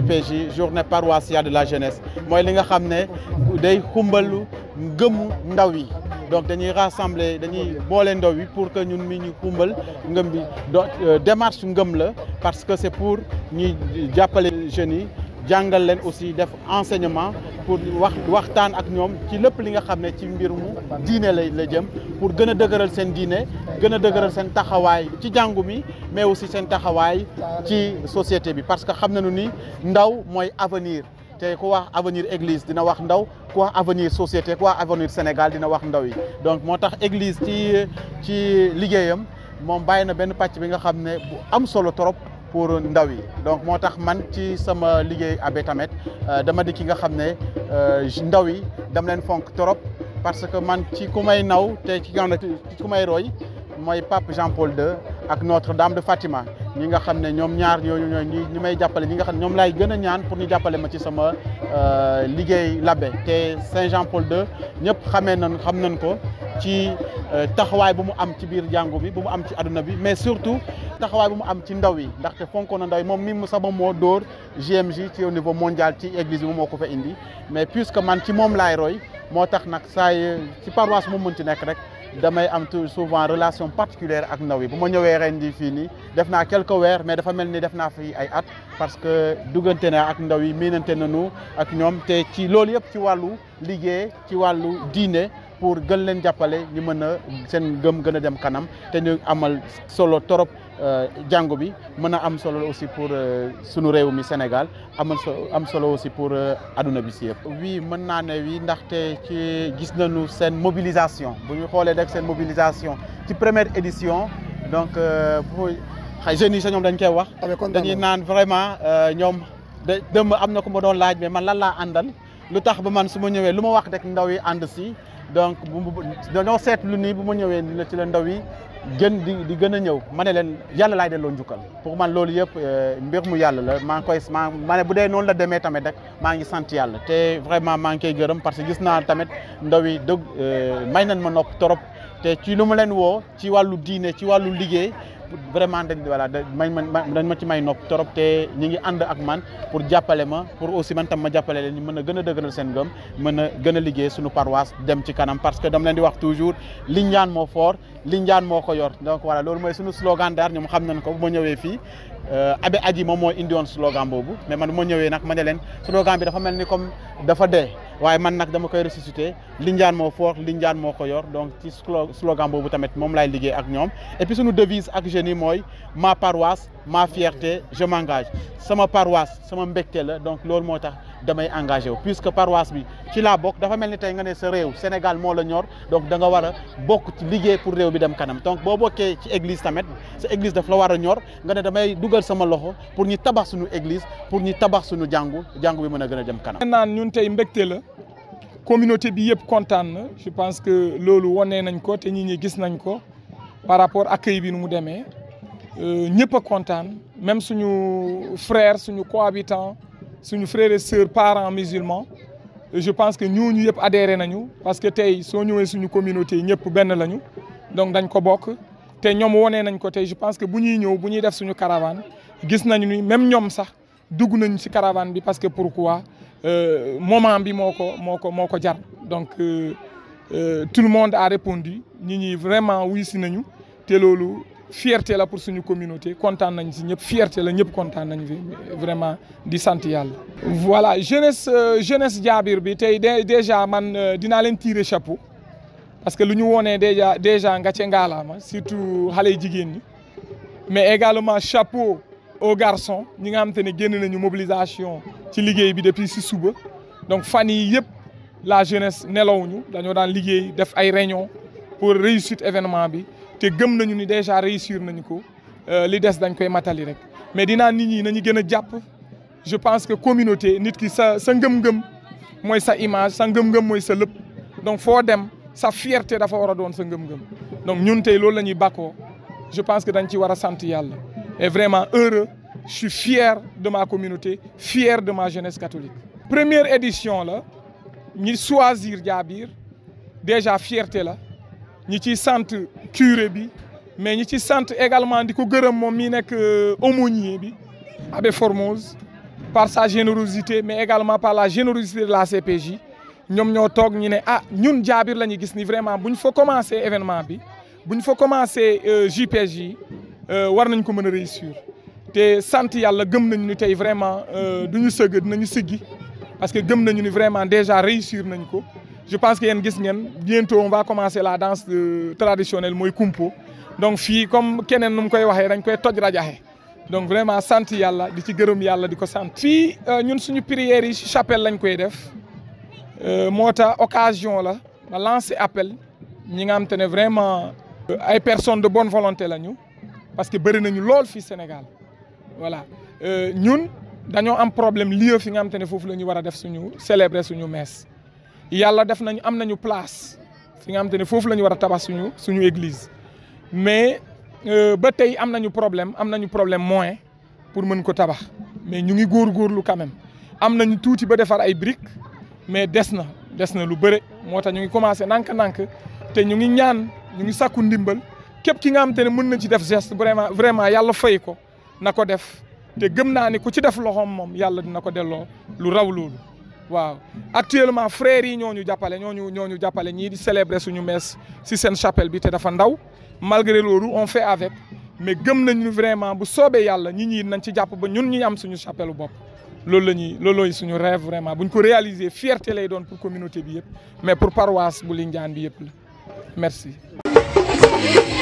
JPJ journée paroissiale de la jeunesse mooy li nga xam ne day xumbalu ngëmu ndaw yi donc dañuy rassembler dañuy boole ndaw yi pour que ñun mi ñu xumbal ngëm bi do démarche ngëm la parce que c'est pour ñuy jàppale jeunes yi jàngal leen aussi def enseignement pour wax waxtaan ak ñoom ci lépp li nga xam ne ci mbir mu diine la la jëm pour gën a dëgëral seen diine gën a dëgëral seen taxawaay ci jàngu mi mais aussi seen taxawaay ci société bi parce que xam nañu ni ndaw mooy avenir te ku wax avenir église dina wax ndaw ku wax avenir société ku wax avenir Sénégal dina wax ndaw yi donc moo tax église ci ci liggéeyam moom bàyyi na benn pàcc bi nga xam ne bu am solo trop pour ndaw yi donc moo tax man ci sama liggéey abe tamit dama di ki nga xam ne ndaw yi dama leen fonk trop parce que man ci ku may naw te ci nga ci ku may roy mooy pape Jean Paul II ak Notre Dame de Fatima ñi nga xam ne ñoom ñaar ñooñu ñooy ñi may jàppale ñi nga xam ne ñoom laay gën a ñaan pour ñu jàppale ma ci sama liggéey labbe te Saint Jean Paul II ñëpp xamee nañ xam nañ ko ci taxawaay bu mu am ci biir jàngu bi bu mu am ci àdduna bi mais surtout taxawaay bu mu am ci ndaw yi ndaxte fonkoon na ndaw yi moom mi mu sama moo dóor GMJ ci au niveau mondial ci église bi moo ko fa indi mais puisque man ci moom laay roy moo tax nag saa ci paroisse mu mënti nekk rek damay am tout souvent relation particulière ak ndaw yi bu ma ñëwee ren di fii nii def naa quelques weer mais dafa mel ni def naa fi ay at parce que duggante naa ak ndaw yi miinante nañu ak ñoom te ci loolu yëpp ci wàllu liggéey ci wàllu diine pour gën leen jàppale ñu mën a seen gëm gën a dem kanam te ñu amal solo torop jàngu bi mën a am solo aussi pour sunu réew mi Sénégal amal am solo aussi pour adduna bi si yëpp. oui mën naa ne oui ndaxte ci gis nañu seen mobilisation bu ñu xoolee rek seen mobilisation ci première édition donc bu xay jeunes yi sa ñoom dañ koy wax. dañuy naan vraiment ñoom de dëmb am na ku ma doon laaj mais man lan laa àndal lu tax ba man su ma ñëwee lu ma wax rek ndaw yi ànd si. donc bu dañoo seetlu nii bu ma ñëwee ni la ci la ndaw yi gën di di gën a ñëw ma ne leen yàlla laay delloo njukkal pour man loolu yëpp mbir mu yàlla la maa ngi koy maa ma ne bu dee noonu la demee tamit rek maa ngi sant yàlla te vraiment maa ngi koy gërëm parce que gis naa tamit ndaw yi dëgg may nañ ma nopp trop te ci lu ma leen woo ci wàllu diine ci wàllu liggéey vraiment dañ voilà may dañ ma ci may nopp trop te ñi ngi ànd ak man pour jàppale ma pour aussi man tam ma jàppale leen ñu mën a gën a dëgëral seen gëm mën a gën a liggéey suñu paroisse dem ci kanam parce que dama leen di wax toujours Lindiane moo fort Lindiane moo ko yor donc voilà loolu mooy suñu slogan daal ñoom xam nañ ko bu ma ñëwee fii Abe Aji moom moo indi woon slogan boobu mais man bu ma ñëwee nag ma ne leen slogan bi dafa mel ni comme dafa dee waaye man nag dama koy ressusciter Lindiane moo fort Lindiane moo ko yor donc ci slogan boobu tamit moom laay liggéey ak ñoom et puis suñu devise ak jeunes yi mooy ma paroisse ma fierté je m'engage sama paroisse sama mbégte la donc loolu moo tax damay engagé wu puisque paroisse bi ci laa bokk dafa mel ni tey nga ne sa réew Sénégal moo la ñor donc da nga war a bokk ci liggéey pour réew bi dem kanam donc boo bokkee ci église tamit sa église daf la war a ñor nga ne damay dugal sama loxo pour ñu tabax suñu église pour ñu tabax suñu jàngu jàngu bi mën a gën a dem kanam. naan ñun tey mbégte la communauté bi yëpp kontaan na je pense que loolu wane nañ ko te ñi ñi gis nañ ko par rapport accueil bi nu mu demee ñëpp a kontaan même suñu frère suñu cohabitant suñu frères et sœurs parents musulmans je pense que ñooñu yëpp adhéré nañu parce que tey soo ñëwee suñu communauté ñëpp benn lañu donc dañ ko bokk te ñoom wonee nañ ko tey je pense que bu ñuy ñëw bu ñuy def suñu caravane gis nañu ni même ñoom sax dugg nañu ci caravane bi parce que pourquoi moment bi moo ko moo ko moo ko jar donc tout le monde a répondu ñi ñi vraiment wuy si nañu te loolu fierté la pour suñu communauté kontaan nañ si ñëpp fierté la ñëpp kontaan nañ fi vraiment di sant yàlla. voilà jeunesse jeunesse jaabir bi tey déjà man dinaa leen tirer chapeau parce que lu ñu wonee déjà déjà nga ce ngaalaama surtout xale yu jigéen ñi mais également chapeau aux garçons ñi nga xamante ne génn nañu mobilisation ci liggéey bi depuis si suba donc fan yii yëpp la jeunesse nelawuñu dañoo daan liggéey def ay réunion pour réussite événement bi. te gëm nañu ni déjà réussir nañu ko li des dañ koy matali rek mais dinaa nit ñi nañu gën a jàpp je pense que communauté nit ki sa sa ngëm-ngëm mooy sa image sa ngëm-ngëm mooy sa lépp donc foo dem sa fierté dafa war a doon sa ngëm-ngëm donc ñun tey loolu la ñuy bàkkoo je pense que dañ ci war a sant yàlla et vraiment heureux je suis fier de ma communauté fier de ma jeunesse catholique. première édition la ñi choisir Jaabir déjà fierté la. ñi ci sant curé bi mais ñi ci sant également di ko gërëm moom mi nekk aumônier bi abbé Formose par sa générosité mais également par la générosité de la CPJ ñoom ñoo toog ñu ne ah ñun jaabir la ñu gis ni vraiment bu ñu fa commencé événement bi bu ñu fa commencé JPJ yi war nañ ko mën a réussir te sant yàlla gëm nañu ni tey vraiment du ñu sëgg dinañu siggi parce que gëm nañu ni vraiment déjà réussir nañ ko je pense que yéen gis ngeen bientôt on va commencer la danse traditionnelle mooy kumpo donc fii comme keneen nu mu koy waxee dañ koy toj rajaxe donc vraiment sant yàlla di ci gërëm yàlla di ko sant. fii ñun suñu prières yi ci chapelle lañ koy def moo tax occasion la ma lancer appel ñi nga xam te ne vraiment ay personnes de bonne volonté lañu parce que bëri nañu lool fii Sénégal voilà ñun dañoo am problème lieu fi nga xam te ne foofu la ñu war a def suñu célébrer suñu messe yàlla def nañu am nañu place fi nga xam te ne foofu la ñu war a tabax suñu suñu église mais ba tey am nañu problème am nañu problème moyen pour mën ko tabax mais ñu ngi góorgóorlu quand même am nañu tuuti ba defar ay briques mais des na des na lu bëre moo tax ñu ngi commencé nànk-nànk te ñu ngi ñaan ñu ngi sakku ndimbal képp ki nga xam te ne mën na ci def geste vraiment vraiment yàlla fay ko na ko def te gëm naa ni ku ci def loxoom moom yàlla dina ko delloo lu raw loolu waaw actuellement frères yi ñoo ñu jàppale ñoo ñu ñoo ñu jàppale ñii di célébrer suñu messe si seen chapelle bi te dafa ndaw malgré loolu on fait avec mais gëm nañu vraiment bu soobee yàlla ñi ñi nañ ci jàpp ba ñun ñi am suñu chapelle bopp loolu la ñuy loolooy suñu rêve vraiment buñ ko réaliser fierté lay doon pour communauté bi yëpp mais pour paroisse bu Lindiane bi yëpp la merci